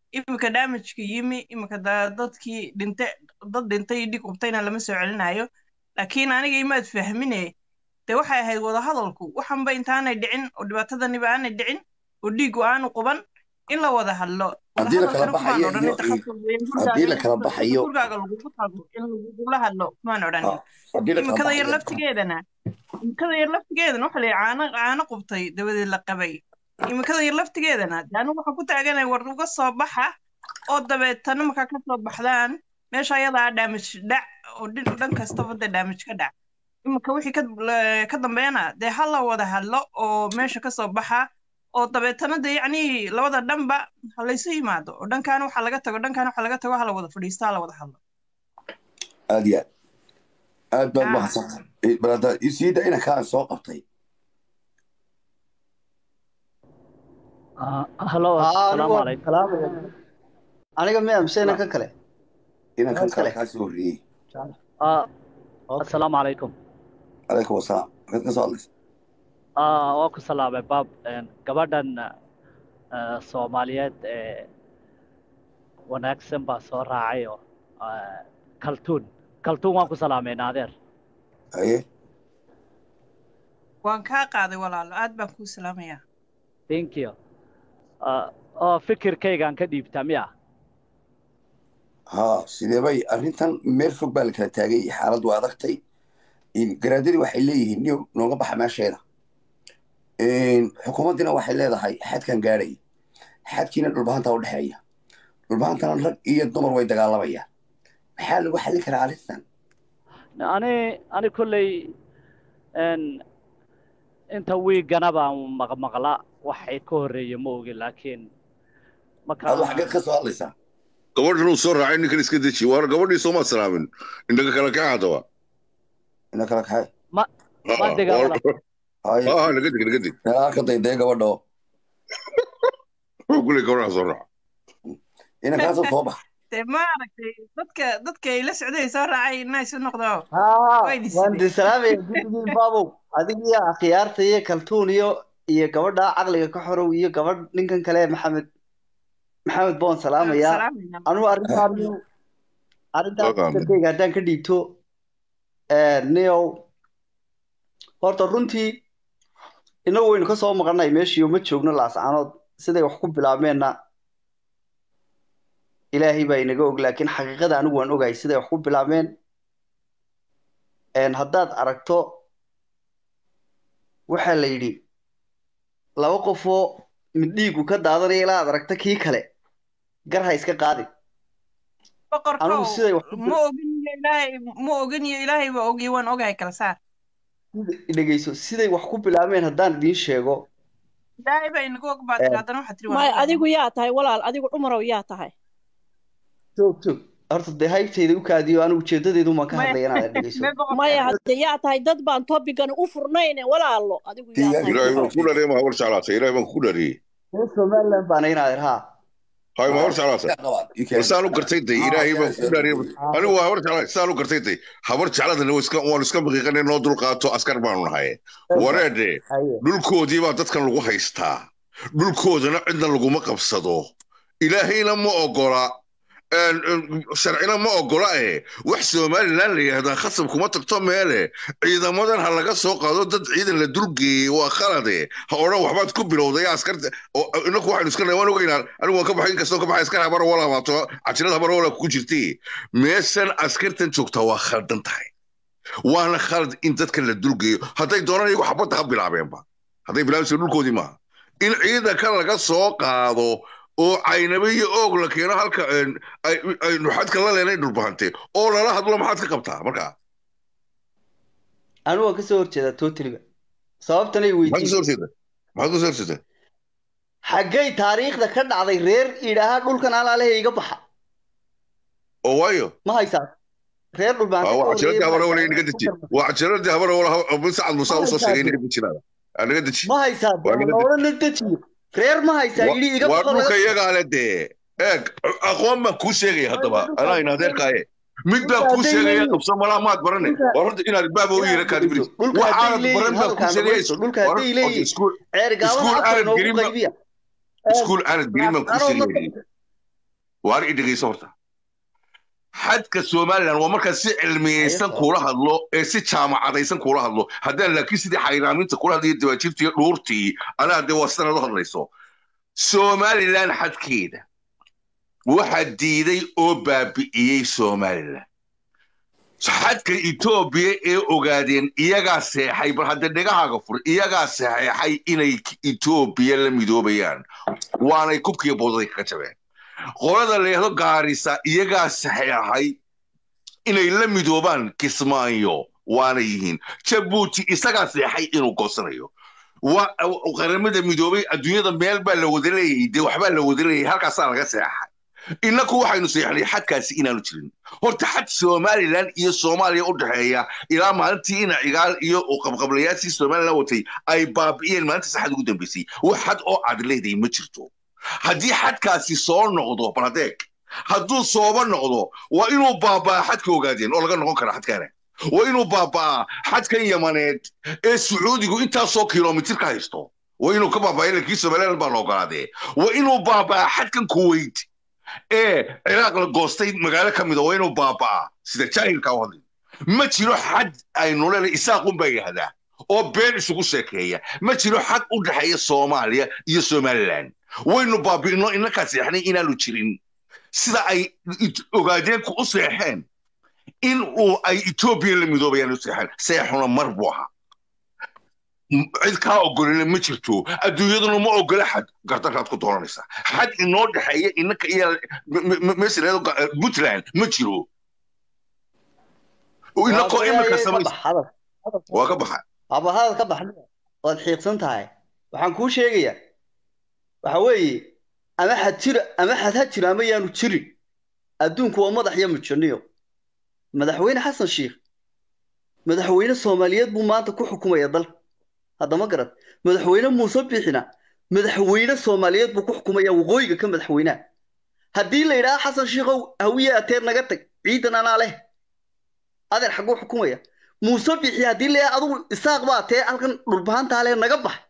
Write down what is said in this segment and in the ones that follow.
iminka damageka yimi iminka da- dadkii dhinte dad dhintay dhig qubtayna lama soo celinayo laakiin aniga imaad fahmine dee waxay ahayd wadahadalku waxanba intaanay dhicin oo dhibaatadaniba aanay dhicin oo dhiigu aanu quban in la wada hadlo haddii la kala wadahadalkana kumaan baxayo odhan iyo inta iyo haddii la kala khasab baxayo gurigaaga lagugu tago in lagugula hadlo kumaan odhanin ah, haddii la kala imikada yar baxayo laftigeedana imikada yar laftigeedana waxa la yidhi caano caano qubtay dabadeed la qabay imikada yar laftigeedana dee anigu waxaan ku taaganay war uga soo baxa oo dabeetana markaa ka soo baxdaan meesha ayadaa dhaamij dhac oo dhin dhan kastaba dee dhaamij ka dhac iminka wixii ka la- ka dambeena dee ha la wada hadlo oo meesha ka soo baxa oo dabeetana dee yacni labada dhanba ha laysu yimaado oo dhankaana waxa laga tago dhankaana waxa laga tago ha la wada fadhiisto ha la wada hadlo aad iyo aad aad baad ah mahadsantahay Eh, bal hadda isiida inankaan soo qabtay halo aa asalaamu anigu calaykum salaamaya aniga miya mise inanka kale inankan inanka kale kale kaa soo horreeyey Ah, okay asalaamu calaykum calaykum wasalaam maxaad ka soo hadlaysa Ah, waa ku salaamay baab Een, gabadhan ah, soomaaliyeed ee wanaagsan baa soo raacay oo ah, kaltuun kaltuun waan ku salaamay naadeer haye waan kaa qaaday walaalo aad baan kuu salaamayaa thank you Ah, oo fikirkaygaan ka dhiibtaa miya haa sidee bay arrintan meel fog baa la kala taagay xaaladdu waa adagtay In- garaadadii waxay leeyihiin niyo nooga baxa meesheeda In, xukuumaddina waxay leedahay xadkan gaadhaya xadkiina dhulbahantaa u dhexeeya dhulbahantana rag iyo dumar way dagaalamayaan maxaa lagu xallin karaa arrintan ani ani kolley een, inta wiigana baan maqmaqla waxay ka horreeya ma ogi laakiin marka adu xaggeed ka soo hadlaysaa gabadhan uu soo raacay ninkan iska deji waar gabadhii sooma salaamin indhaga kala kaca haddaba ina kala kaxay ma ma Ah, dega waar- walaal haye ah, naga dig naga dig meelaha ka daydaya gabadho wuxuu kuley gabadha soo raaca inankaasoo soo bax dee ma aragtay dadka dadka ay la socday soo raacay inaa isu noqdo haa way waan dhisideen de salaamaya guddigii baabow adigiyo akhyaarta iyo kaltuun iyo iyo gabadha caqliga ka xorow iyo gabadh ninkan kale maxamed maxamed baan salaamayaa salaamayna anugu arrintaan arrintaan Waqaam. fikirkayga haddaan ka dhiibto neow horta runtii inagu waynu ka soo maqannay meeshii uma joogno laascaanood siday wax ku bilaabmeenna ilaahay baa inaga og laakiin xaqiiqada anigu waan ogahay siday wax ku bilaabmeen Een, haddaad aragto waxaa la yidhi laba qofoo mid dhiigu ka daadanaya ilaa aad aragto kii kale gar ha iska qaadin boqorkow anigu siday wax ku ma ogin iyo ilaahay ma ogin iyo ilaahay baa ogiyo waan ogahay kala saar dhegeyso siday wax ku bilaabmeen haddaan idiin sheego ilaahay baa inagu og baad Een, tiri haddana waxaad tiri waan maya ogahay adigu yaa tahay walaal adigu cumarow yaa tahay joog joog horta dee haybtayda u kaadiyo anigu ujeedadeedu maan ka Maya- hadlaya inaad dhegeyso mee boqorka maya hadde yaa tahay dad baan topigan u furnayne walaalo adigu yaa tahay ilaahay baan cumarow ku dhariyay ma habar jeclaatay ilaahay baan ku dhariyey reer somaliland baana inaadeer haa hay ma habar jeclaatay bal saan u gartay day ilaahay baan ku dhariyay anigu waa habar jeclaatay saan u gartay day habar jecladana waa iska waan iska maqiiqanay noo dulqaato askar baanu nahay wareedhe haye dhulkoodii baa dadkan lagu haystaa dhulkoodana cidna laguma qabsado ilaahayna ma ogola een, een, sharcina ma ogola eh wax somalilan la yidhahdaa khasab kuma tagto meele ciidamadan ha laga soo qaado dad ciidan la dulgeeyey waa khalade ha odhan waxbaad ku bilowday askarta oo- inaku waxaynu iska waan ogeynaa anigu waan ka baxay inkastoo ka baxay askar habar wala baato cajirada habar wala ku jirtay meeshan askartan joogtaa waa khaldan tahay waana khalad in dadka la dulgeeyo hadday doonaan iyagu xabadda ha bilaabeenba hadday bilaabayso dhulkoodii maaha in ciidanka laga soo qaado oo caynabe iyo oog la keeno halka een, ay- aynu xadka la leenay dhulbahante oo lala hadlo maxaad ka qabtaa markaa anigu waan kasoo horjeedaa totaliga sababtana i maxaad kasoo weydiin horjeeda maxaad kasoo horjeeda xaggay taariikhda ka dhacday reer idhaahaa dhulkan alaalehe iga baxa oo waayo ma haysaa reer dhulbaante waa ka cajiradii horreeyay ma habara wala haysaa inaga ku deji tarma waa cajiradii habara wala bin sacad muuse ma usoo haysaa sheegay de inaga dejinaada anaga deji ma haysaa de waa ma inaga deji odhana dejiyo reer ma haysaa Wa- yidhi iga waa baxo laga dhulka baxo iyagaa le dee eeg aqoon baan kuu sheegaya Way, haddaba dhulka anaa in hadday adeerkaaye mid baan dhulka kuu hadday sheegaya leeyihiin qabso malaa maad barane dhulka war horta inaad baaba u inaad yeera kaadi dhegeyso bilis dhulka hadday waxaanad leeyihiin baran baan kuu hadalkaan sheegaya dhegeyso dhulka war hadday horta leeyihiin iskuul ceer gaabada iskuul afka aanad inoogu gelin ba qaybiya iskuul aanad gelin baan kuu laascaanood ma sheegaya waar i dhegeyso horta xadka somalilan waa markaa si cilmiyeysan Haye, kuula hadlo ee si jaamacadaysan kuula hadlo haddaan laakiin sidii xayraaminta kula hadlayo dawaajirtii iyo dhuurtii anaa dee waa sanad u hadlayso somalilan xadkeeda waxaa diiday oo baabi'iyey somalilan xadka etoobiya ee ogaadeen iyagaa seexay bal hadda dhegahaaga fur iyagaa saxeexay inay etoobiya la midoobayaan waanay kubkiiyo boodaday kaga jabeen qolada leehdo gaarisa iyagaa saxeexay inay la midoobaan kismaayo waana yihiin jabuuti isagaa seexay inuu goosanayo wa- qaramada midoobay adduunyada meel baa la wada leeyahay dee waxbaa la wada leeyahay halkaasaa laga seexay innaku waxaynu seexnay xadkaasi inaanu jirin horta xad somalilan iyo soomaaliya u dhexeeya ilaa maalintii ina cigaal iyo qabqablayaashii somalilan watay ay baabi'iyeen maalinta saxad ugu dambeysay wax xad oo aad leedahay ma jirto haddii xadkaasi soo noqdo bal adeeg hadduu sooba noqdo waa inuu baabaa xadka ogaadeen oo laga noqon kara xadkaana waa inuu baabaa xadkan yamaneed ee sacuudigu intaasoo kilomitir ka haysto waa inuu ka baabaa ilankii somalilan baa la ogolaadee waa inuu baabaa xadkan kuwait ee ciraaq la goostay magaalo ka mida waa inuu baabaa sida jaahilka u hadlay ma jiro xad aynu leedahay isaaqun baa yidhahdaa oo been isugu sheekeeya ma jiro xad u dhexeeya soomaaliya iyo somalilan waynu baabi'ino innakaa seexnay inaanu jirin sida ay it- ogaadeenku u seexeen in uu ay etoobiya la midoobayaan u seexeen seexuna mar buu ahaa M- cid kaa ogolina ma jirto adduunyaduna ma ogola xad gardarkaad ku dooranaysaa xad inoo dhexeeya innaka iyo meesha leedo puntland ma jiro inakoo imika samaysa waa ka baxa aba hadal ka baxna waad xiiqsan tahay waxaan kuu sheegayaa waxa weeye ama xad jira ama xad ha jiro ama yaanu jirin adduunku waa madax iyo mujaniyo madaxweyne xasan sheikh madaxweyne soomaaliyeed buu maanta ku xukumaya dalka haddama garad madaxweyne muuse biixina madaxweyne soomaaliyeed buu ku xukumaya waqooyiga ka madaxweynaha haddii la yidhaha xasan sheikhow hawiye ateer naga tag ciidan anaa leh adeer xagguu xukumaya muuse bixi haddii la adigu isaaq baa tee halkan dhulbahantaa leh naga bax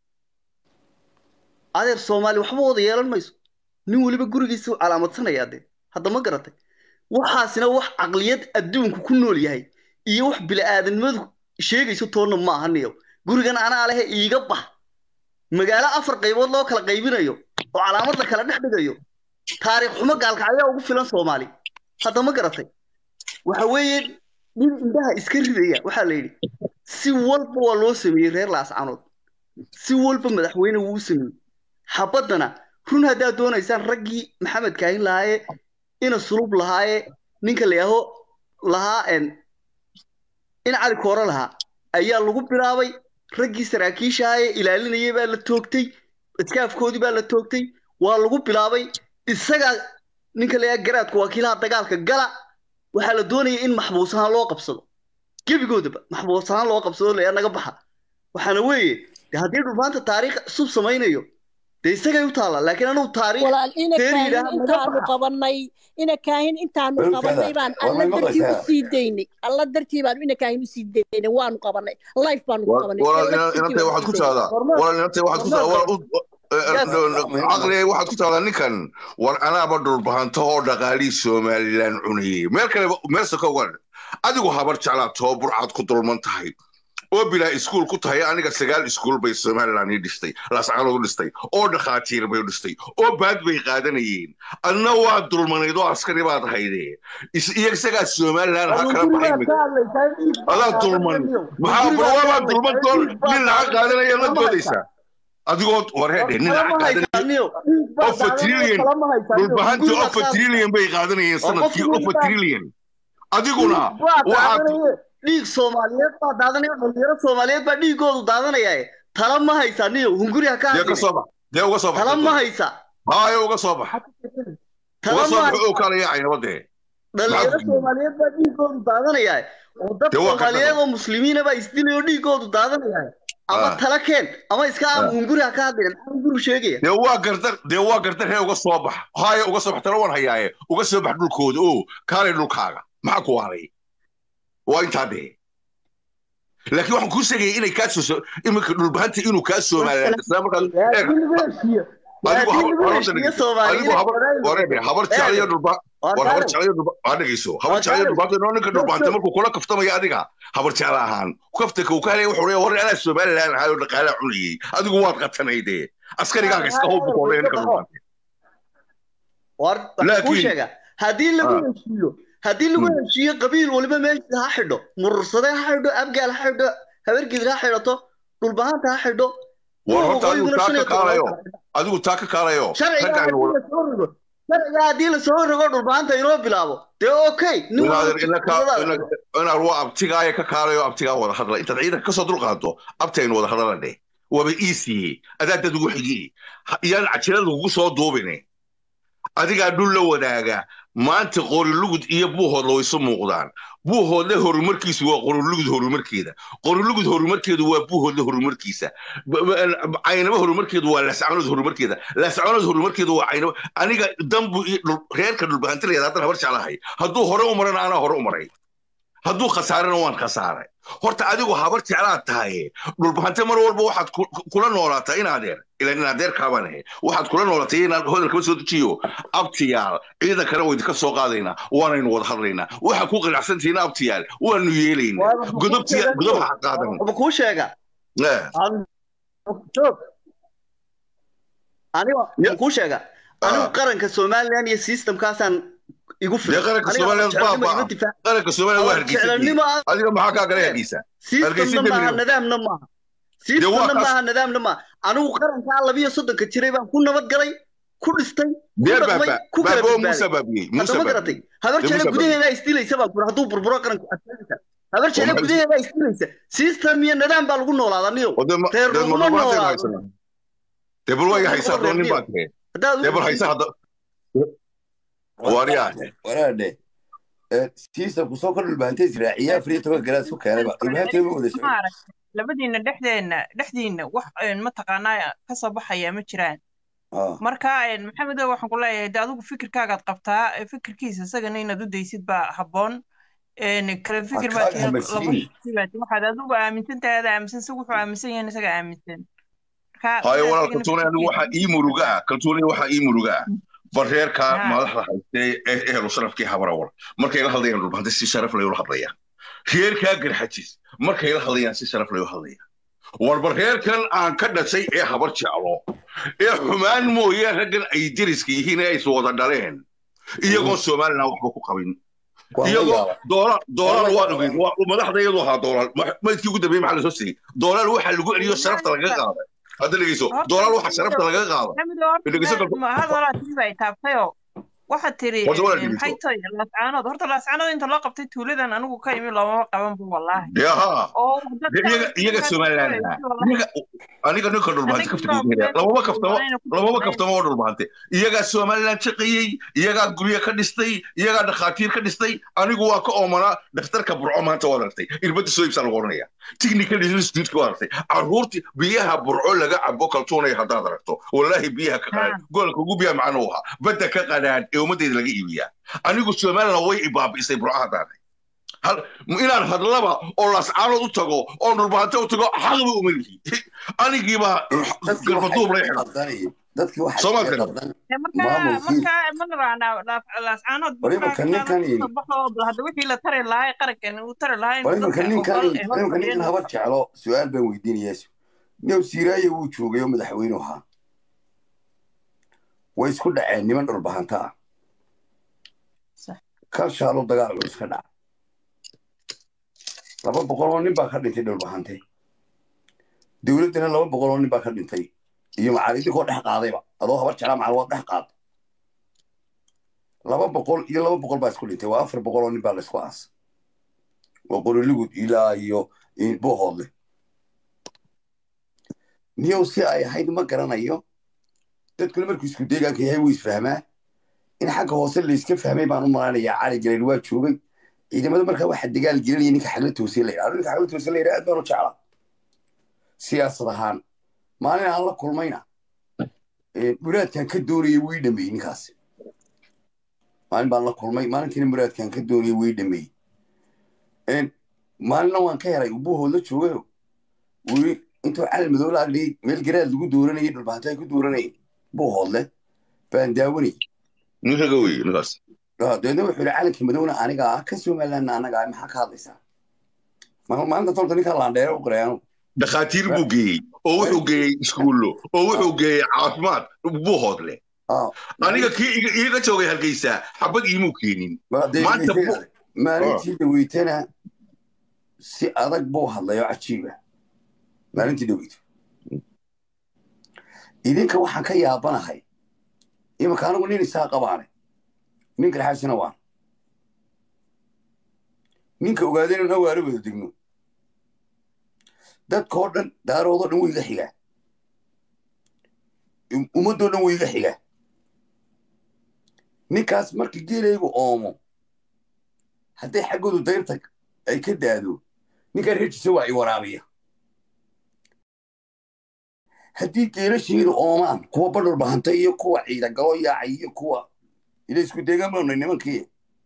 adeer soomaali waxba wada yeelan mayso nin weliba gurigiisa u calaamadsanaya dee hadda ma garatay waxaasina wax caqliyad adduunku ku nool yahay iyo wax bila'aadanimadu sheegayso toonna ma ahaniyo gurigan anaa lehe iiga bax magaalo afar qaybood loo kala qaybinayo oo calaamad la kala dhex dhigayo taariikh xumo gaalka ayaa ugu filan soomaali hadda ma garatay waxa weeye nin indhaha iska ridaya waxaa la yidhi si walba waa loo sameeyey reer laascanood si walba madaxweyne wuu u sameeyey xabaddana run haddaad doonaysaan raggii maxamed kaahin lahaaye ina sulub lahaaye ninka la yaaho lahaa en in cali koore lahaa ayaa lagu bilaabay raggii saraakiishahaaye ilaalinayay baa la toogtay iskaafkoodii baa la toogtay waa lagu bilaabay isagaa ninka la yaaha garaadku wakiilaha dagaalka gala waxaa la doonaya in maxbuus ahaan loo qabsado gebigoodaba maxbuus ahaan loo qabsado layaa naga baxa waxaana weeye de haddii dhulmaanta taariikh cusub samaynayo dee isagay u taallaa laakiin anugu taariikh walaal ina Teeri kaahin yidhaah, naga intaanu baxa. qabanay ina kaahin intaanu Dhulkada, qabanay baan waa alla may dartii u maqlaysaa? sii daynay alla dartii baanu ina kaahin usii daynay waanu qabanay life baanu ku qabanay walaal alla ina- dartii inantay baanu waxaad ku sii daynay. tahdaa Hormar- walaal inantay waxaad ku tahdaa walaal u- Yes. caqli waxaad ku tahdaa ninkan war anaaba dhulbahanto oo dhaqaalii somalilan cunayey meel kale meel soko uga adigu habar jeclaatoo burcaad ku dulman tahay oo bilaa iskuul ku tahay aniga sagaal iskuul bay somalilan ii dhistay lascanood u dhistay oo dhakhaatiir bay u dhistay oo baad bay qaadanayeen adna waa dulmanayd oo askari baad hayde Is- iyo isagaa somalilan ha kala baxay imika adaa dulman maxaa barwaabaa dulman doon nin lacag qaadanaya la doodaysaa adigoo war heedhe nin lacag qaadanaya ofa trillion dhulbahantii ofa trillion bay qaadanayeen sanadkii ofa trillion adiguna waxaad dhiig soomaaliyeed baa daadanaya dhalinyaro soomaaliyeed baa dhiigoodu daadanaya tala ma haysa niyo hunguri ha ka dee ka hadlin soo bax dee uga soo bax tala ma haysa haayo uga soo bax uga tala soo ma bax oo haysa kala yaacay nabadee dhalinyaro Maxaa- soomaaliyeed baa dhiigoodu daadanaya oo dad Dee waa ka soomaaliyeed daran. oo muslimiina baa isdilay oo dhiigoodu daadanaya ama Ah. tala keen ama iska Ah. ama hunguri ha ka hadlin maxaa hunguri sheegaya dee waa gardar dee waa gardar hee uga soo bax haayo uga soo bax tala waan hayaaye uga soo bax dhulkooda oo kaalay dhulkaaga maxaa ku waaray waa intaa dhee laakiin waxaan kuu sheegaya inay kaa soo iminka dhulbahanta inuu kaa soomaaliyaan isla markaad eeg laakiin meeshiya adigu haddii habar lagu habarta heshiiyo dhegeyso soomaali adigu inay habar qabaan wareebe habar jeclayo dhulba waa war habar gaalow jeclayo dhulba waa dhegeyso habar waa jeclayo gaalow dhulbaanta noo ninka joog dhulbaanta joog markuu kula kaftamaya adiga habar jecla ahaan kaftanka uu ka helaya wuxuu leeyahay war anaa somaliland ahaayoo dhaqaalaa cunayey adigu waad qatanayde askarigaaga iska howb buu koolaya ninka dhulbaanta war waxaan kuu laakiin sheegaa haddii lagu ah, heshiiyo haddii lagu mm, heshiiyo qabiil waliba meeshiisa ha xidho murursade ha xidho abgaal ha xidho habargidra ha xidhato dhulbahanta ha xidho war kuwa horta adigu waqooyiguna taa shan iyo toban ka kaalayo kala xidha adigu taa ka kaalayo sharciga ragga aynu haddii wada lasoo rogo sharciga haddii lasoo rogo dhulbahanta inoo bilaabo dee okay nin walba inaadan inaka fikradaada xidho inaad waa abtigaaya ka kaalayo abtigaa wada hadla intaad ciidanka kasoo dulqaado abti aynu wada hadlana dheh waaba iisiye adaa dad ugu xigi iyaan cajilada kugu soo duubine adigaa dhul la wadaaga maanta qorilugud iyo buuhoodla way isu muuqdaan buuhoodle horumarkiisu waa qorilugud horumarkeeda qorilugud horumarkeedu waa buuhoodle horumarkiisa B- b- caynaba horumarkeedu waa laascanood horumarkeeda laascanood horumarkeedu waa caynaba aniga dambu iyo dhul- reerka dhulbahantilayada haddan habar jeclahay hadduu hore u marana anaa hore u maray hadduu khasaarana waan khasaaray horta adigu habar jeclaad tahay dhulbahante mar walba waxaad ku- ku- kula noolaataa in adeer ilan in adeer kaabaan ahay waxaad kula noolatay inaad hodalkaba soo dejiyo abtiyaal ciidankana way idinka soo qaadaynaa waanaynu wada hadlaynaa waxaa ku qanacsantihiina abtiyaal waanu yeelaynaa waa waxaan kuu godobtiya sheegaa godob joog ha qaadan waxba kuu sheegaa Eh, Aan- joog aniga ya- waxaan kuu sheegaa anigu ah, qaranka somalilan iyo systemkaasaan igu dee filan qaranka aniga habar somaliland jeclanimo baaba ima difaac qaranka somaliland waa habar hargeysa jeclanimo aan adiga maxaa kaa galay eeg hargeysa systemna hargeysa maaha degniyo nidaamna maaha dee waa systemna kaas maaha nidaamna maaha anigu qarankaa labiyo soddonka jiray baan ku nabad galay ku dhistay ku dee dhaqmay baaba ku kala baaba oo badbaaday muuse baabiyey muuse hadda ma garatay baabiyey habar dee jecla muuse baabiyey gudaheedaa isdilaysa baan kuri hadduu burburo qaranku adkaanaysa habar oo jecla maxay gudaheedaa isdilaysa system iyo nidaam baa lagu noolaadaa niyow oo dee ma reer dee ma laguma dhulbaantaynu noolaado haysanaa dee bal waa iga reer haysaa laguma haddoo reer nin niyow baa tahay haddaad dee bal u haysa hadda war waaryaa waraadhe siisa kusoo kor dhulbahantay israaciya afar iyo toban garaad isku keenayba dhulbahantay ma wada socon maaragtay labadiina dhexdeena dhexdiina wax een, mataqaanaa ka soo baxaya ma jiraan Ah, marka een, maxamedow waxaan ku leeyahay de adigu fikirkaagaad qabtaa ee fikirkiisa isagana inaad u daysid baa habboon een, kala ha fikir baa kaaga tihiin laba hamarsiini shaqsi baa tihiin waxaad adigu aaminsan tahay adaa aaminsan isagu wuxuu aaminsan yahay isaga aaminsan marka hayo sidaa walaal isagana kaltuunay anigu waxaa fikirkiisa ii muruga ah kaltuunay waxaa ii muruga ah bareerka ha madaxda haystee ee ehelu sharafkii habarawal markay la hadlayaan dhulbahante si sharaf lay ula hadlayaan reerkaa garxajis markay la hadlayaan si sharaf lay ula hadlayaan warba reerkan aan ka dhashay ee habar jeclo ee xumaan mooye raggan ay deriska yihiin ee ay wada dhaleen iyagoo somalilan waxba ku qabin waan la iyagoo yaaba doolar waan doolar la waan yaaba ogeyn waa madaxda iyadoo ahaa doolar maydkii ugu dambeeyey maxaa lasoo siiyey doolar waxaa lagu celiyo sharafta lagaga qaaday hadda dhegeyso horta doolar waxaa maxamedow sharafta lagaga qaaday maxamedow horta dhegeyso meel kaltu ma hadalaa tiri baa taabtayoo waxaad tiri horta walaa een, maxay dhegeyso tahay laascaanood horta laascaanood inta loo qabtay tuuladan anigu ka imi loomama qaban bu wallaahi dee haa oo dee dadka iyaga iyaga dadkaas somaliland kuleeyay ahaa wallaahi iyaga aniga ninka dhulbahante anagii kaftiga baa ugu helaya meel lamama kaftamo walbanayna ku lamama samayn kaftamo oo dhulbahante iyagaa somaliland shaqeeyey iyagaa guryo ka dhistay iyagaa dhakhaatiir ka dhistay anigu waa ka oomanaa dhakhtarka burco maanta waad aragtay irbadda soo iibsaa lagu oranaya technical institute waad aragtay caruurtii biyaha burco laga cabo kaltuunay haddaad aragto wallaahi biyaha ka qadhaan ha goolka ugu biyaa macno u ahaa badda ka qadhaan ee ummaddeeda laga iibiyaa anigu somaliland way ibaabi'isay burco haddaan hal inaan hadlaba oo lascaanood u tago oo dhulbahante u tago xaqba uma lihi anigiibaa dadkii waxaa garbaduub lay iskaga xidhan qaldanayeen dadkii waxaa soomaad iskaga garan qaldan Ee, marka maamulkii marka ma naraanaa laascaanood war markaa imanka inaad ninkan kasoo baxo bal hadda wixii la tari lahaa qarankan uu tari lahaa war inuu imanka dadka ninkan ogol ee war imanka horfadhiya ninkan habar jeclo su-aal baan weydiinayaa new siiraaye wuu joogay oo madaxweyne ahaa way isku dhaceen niman dhulbahanta ah kal shaalo dagaal culus ka dhaca laba boqol oo nin baa ka dhintay dhulbahante dowladdana laba boqol oo nin baa ka dhintay iyo macaalidinkoo dhex qaadayba adoo habar jeclaa macal waa dhex qaad laba boqol iyo laba boqol baa isku dhintay waa afar boqol oo nin baa laysku aas waa qoriligud ilaa iyo bohoodle niyow si ay ahayd ma garanayo dadkuna markuu isku deegaanka yahay wuu isfahmaa in xagga hoose layska fahmay baan u malanayaa cali galeen waa joogay ciidamada markaa waxa dagaal gelinaya ninka xagla toose la yidhahdo ninka xagla toose la yidhahdo aad baan u jeclaa siyaasad ahaan maalin aan la kulmayna muraadkan ka doonayay wii dhameeyey ninkaasi maalin baan la kulmay maalintiina muraadkan ka doonayay wii dhameeyey maalina waan ka helay ubuhood la joogayo wii intuu cali madow la agdhiyay meel garaad lagu dooranayay dhulbahanto ay ku dooranayeen buu hoodle baan daawanayay nin raga wey ninkaas Ah, dabeedna wuxuu yihi calanka madowna aniga ah ka somalilandna anaga ah maxaa ka hadlaysaa Ma- maalinta tolta ninka laandheere u qoray anugu dhakhaatiir buu geeyey oo wuxuu geeyey iskuullo oo wuxuu geeyey caafimaad buu hoodle Ah, aniga kii iga- iiga joogay hargeysa xabad iimuu keenin ma- dee- maanta dee- bu- maalintii dhaweytana si adag buu hadlayo cajiiba maalintii dhaweyto idinka waxaan ka yaabanahay imanka anigu nin isaa qabaane ninka dhexaasina waan ninka ogaadeen in awaaro wada degno dadkoo dhan daaroodoo dhan wuu iga xigaa Um- ummadoo dhan wuu iga xigaa ninkaas markii geelaygu oomo hadday xaggoodu dayrta ay ka daado ninkan reerkiisa waa i waraabiya haddii geelasheedu oomaan kuwa badhur bahanta iyo kuwa ciidagalo yaacay iyo kuwa ila isku deegaan baanu nahay nimankii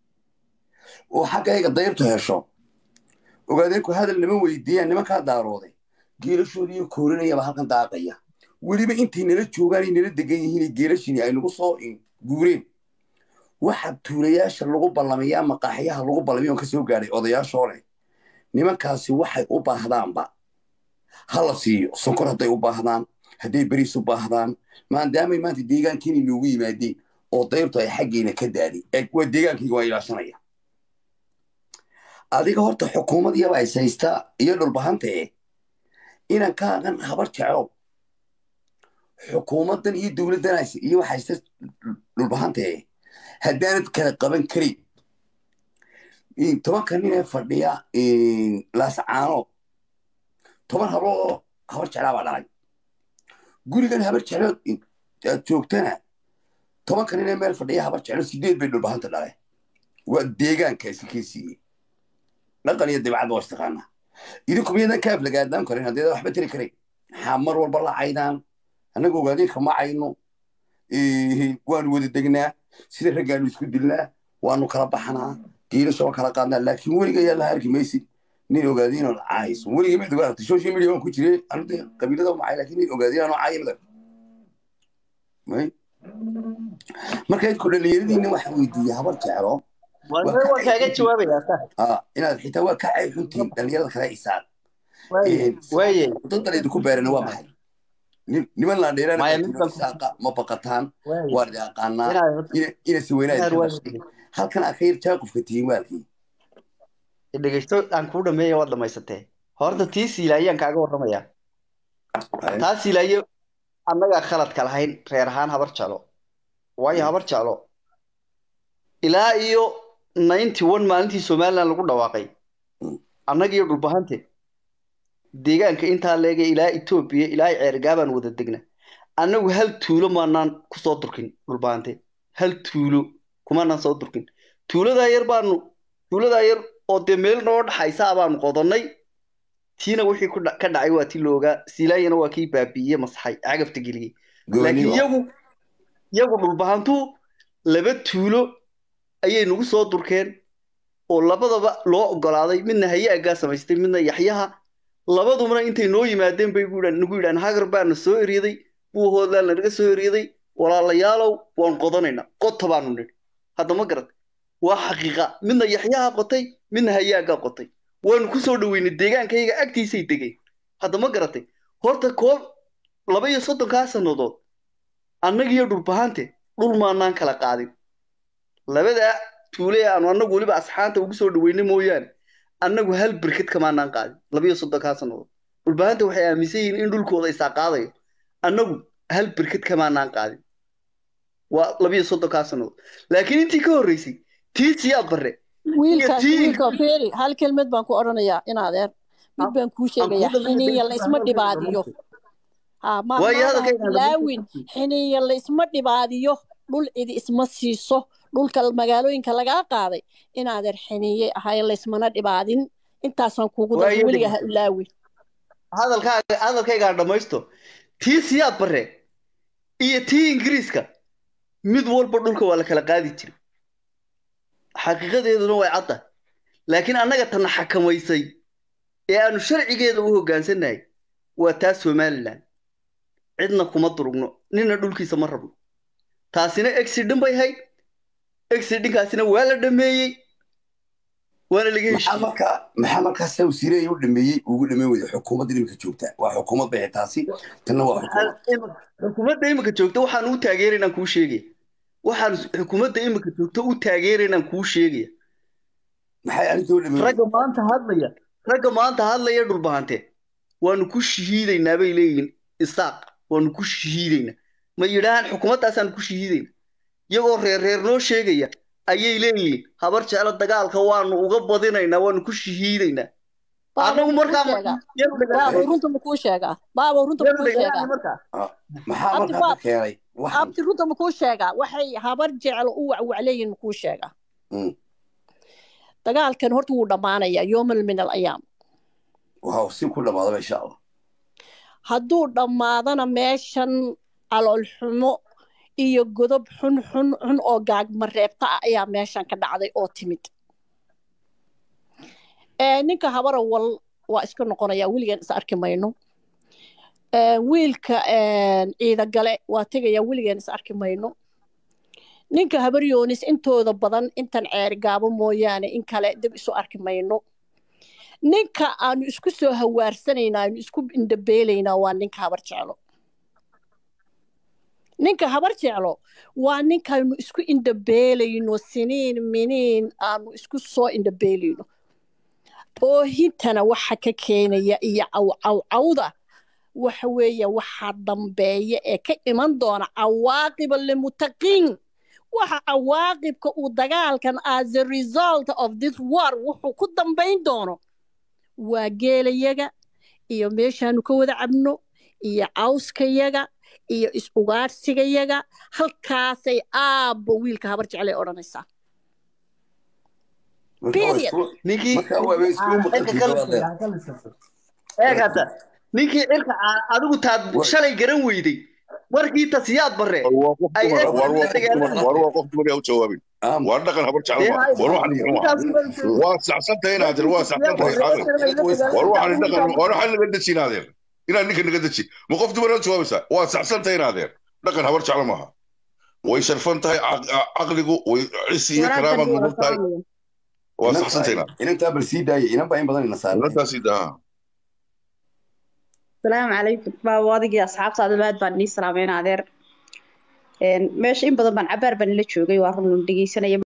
oo xaggayga dayrtu hesho ogaadeenku hadal nama weydiiyaan nimankaa daarooday geelashooda iyo koorinayaba halkan daaqaya weliba intay nala joogaan ay nala degan yihiin geelashini ay nagu soo in- guureen waxa tuulayaasha lagu ballamayaa maqaaxyaha lagu ballamay oon ka soo gaadhay odayaashoo leh nimankaasi waxay u baahdaanba ha la siiyo sonkor hadday u baahdaan hadday beriis u baahdaan maadaamay maanta deegaankiina inoogu yimaadeen oo dayrtu ay xaggeena ka daaday ee waa deegaankayga waa ilaashanaya adiga horta xukuumad yaba is haystaa iyo dhulbahanta eh inaan ka aqan habar jeclo xukuumaddan iyo dowladdan hays- iyo waxa haysta dhulbahanta eh haddaanad kala qaban karin in tobanka nin ee fadhiya laascaano toban hablood oo habar jeclaa baa dhalay gurigan habar jeclood aad joogtana tobanka nin ee meel fadhiya habar jeclo sideed bay dhulbahanta dhalay waa deegaanka iskakee siiyey dhaqan iyo dibcad waa istaqaanaa idinku miyadan kaaf lagaadaan karin haddii waxba tiri karayn maxaa mar walba la caydaan annaga ogaadeenka ma cayno waanu wada degnaa sida raggaanu isku dilnaa waanu kala baxnaa geelasha waan kala qaadnaa laakiin weliga yaa la arki maysid nin ogaadeen oo caayso weliga mid ogaata social media waan ku jiray anigu qabiilada ma cay laakiin nin ogaadeen anoo caaya mid may marka idku dhallinyaradiina waxaan weydiiyey habar jeclo waan kaaga jawaabayaa sa ah inaad xitaa waa ka cay xuntiin dhallinyarada kale isaaq waaye dadan idinku beerana waa maxay nin- niman la Maya, dheerana midkan- isaaqa ma baqataan waaye waa yaqaanaa inaad ina- inasi weynaa inaad idinka waa dhashay halkan akhayr jaaqufka tihiin waalkii dhegeysto aan kuu dhameeya waad dhamaysatee horta tii siilaaye aan kaaga warramayaa taa siilaaye annagaa khaladka lahayn reer ahaan habar jeclo waayo habar jeclo ilaa iyo ninety one maalintii somaliland lagu dhawaaqay Mm. annaga iyo dhulbahante deegaanka intaa leega ilaa etoobiya ilaa ceergaabaan wada degna annagu hal tuulo maanaan kusoo durkin dhulbahante hal tuulo kumaanaan soo durkin tuuladaa yar baanu tuuladaa yar oo dee meel noo dhaxaysa baanu qodonnay tiina wixii ku dha- ka dhacay waa tii loogaa silaayana waa kii baabi'iye masaxay cagafta geliyey laakiin iyagu iyagu dhulbahantu laba tuulo ayay nagu soo durkeen oo labadaba loo ogolaaday midna hayaagaa samaystay midna yaxyaha labadubana intay noo yimaadeen bay gu yidhaan- nagu yidhaan hagar baana soo eryaday buuhoodlaan naga soo eryaday walaalayaalow waan qodanaynaa qota baanu nidhi hadda ma garat waa xaqiiqa midna yaxyaha qotay midna hayaagaa qotay waanu ku soo dhoweynay deegaankayga agtiisay degeen hadda ma garatay horta koob laba iyo soddonkaa sannadood annagiyo dhulbahante dhul maanaan kala qaadin labadaa tuule aanu annagu weliba asxaanta ugu soo dhaweynay mooyaane annagu hal birkad kamaanaan qaadin laba iyo soddonkaa sannadood dhulbahanta waxay aaminsan yihiin in dhulkooda isaa qaadayo annagu hal birkad kamaanaan qaadin waa laba iyo soddonkaa sannadood laakiin intii ka horreysay tii siyaad barre wiilkaas tii- wiilka feeri hal kelmad baan ku odhanayaa in adeer mid baan kuu sheegayaa Aan kuu dhameeyo, xiniya been la isma hadalkayga dhibaadiyo ha ma Waayo, maadaha hadalkayga aan bilaawin xiniya la isma dhibaadiyo dhul cidi isma siiso dhulka magaalooyinka lagaa qaaday in adeer xiniye ahay laysmana dhibaadin intaasaan kuugu Waayo, daray weliga ha ilaawin hadalkaaga hadalkaygaan dhammaysto tii siyaad barre iyo tii ingiriiska mid walba dhulka waa la kala qaadi jiray xaqiiqadeeduna way cadda laakiin annaga tana xakamaysay ee aanu sharcigeeda u hoggaansannahay waa taa somalilan cidna kuma durugno nina dhulkiisa ma rabno taasina exidin bay hayd exidinkaasina waa la dhameeyey waana laga maxaa heshiiyey markaa maxaa markaa sida wasiiraya u dhameeyey ugu dhameyn weyda xukuumadda iminka joogta waa xukuumad bay ahayd taasi tanna waa xukuumad Waxaan imika- xukuumadda imika joogta waxaan u taageeraynaan kuu sheegaya waxaan xukuumadda imika joogta u taageeraynaan kuu sheegaya maxay arrinta u dhameyn ragga maanta hadlaya ragga maanta hadlaya dhulbahante waanu ku shahiidaynaa bay leeyihiin isaaq waanu ku shahiidaynaa ma yidhaahaan xukuumaddaasaan ku shahiidayna iyagoo reer reer noo sheegaya ayay leeyihiin habar jeclo dagaalka waanu uga badinaynaa waanu ku shahiidaynaa baabo annagu makuu markaa sheegaa yanu baabo dheganahay runta makuu sheegaa baabo runta yanu makuu dheganahay sheegaa markaa maxaa abdi markaa ka baab keenay waxan abdi runta makuu sheegaa waxay habar jeclo u wacwacleeyihin makuu sheegaa Mm. dagaalkan horta wuu dhammaanayaa yoomal min al ayaam waa si ku dhamaadaba insha allah hadduu dhammaadana meeshan caloolxumo iyo godob xun xun xun oo gaagmareebta ah ayaa meeshan ka dhacday oo timid Ee, ninka habara wal waa iska noqonaya weligan is arki mayno Ee, wiilka ee, ciidagale waa tegaya weligan is arki mayno ninka habaryoonis intooda badan intan ceeri gaabo mooyaane in kale dib isu arki mayno ninka aanu isku soo hawaarsanayna aanu isku indhabeelaynaa waa ninka habar jeclo ninka habar jeclo waa ninkaanu isku indhabeelayno siniin miniin aanu isku soo indhabeelayno oohintana waxa ka keenaya iyo cawcawcawda waxa weeye waxa dambeeya ee ka iman doona cawaaqiba limutaqiin waxa cawaaqibka uu dagaalkan as a result of this war wuxuu ku dambayn doono waa geelayaga iyo meeshaanu ka wada cabno iyo cawskayaga iyo is-ugaadhsigayaga halkaasay aabba wiilka habar jeclay odhanaysaa marka waa period isku ninkii marka waa isku maqalkii gabadeed eeg hadda ninkii cirka ca- adigu taad Wa- shalay garan weyday markii tasiyaad bare war waa qof ay dumar eeg war waa la qof dumar dagaalamay war waa qof dumar yaa u jawaabin aam waa dhaqan habar jeclo dee ma hay war waxaan aqliga dhaqan waa intaas baa waa saxsantahay inaadir waa tasiyaad saxsantahay bare aqli oo shalay la way war dagaalamay waxaan adigu dhaqan war waxaan naga deji inaadeer inaad ninka naga deji ma qof dumar yaa u jawaabaysaa waa saxsantahay inaadeer dhaqan habar jeclo maaha way sharfan tahay caq- caqligu way cisi iyo walaal karaamaad tani waa mudan tahay salaamaya waa inantaa saxsantahay inaad inantaa bal sii daaya inan baa in badan ina saarnay inantaasi daa salaamu calaykum baabo adigii asxaabtaada aad baan nii salaameyn adeer Een, meesha in badan baan cabaar baan ila joogay waa run dhegeysanaya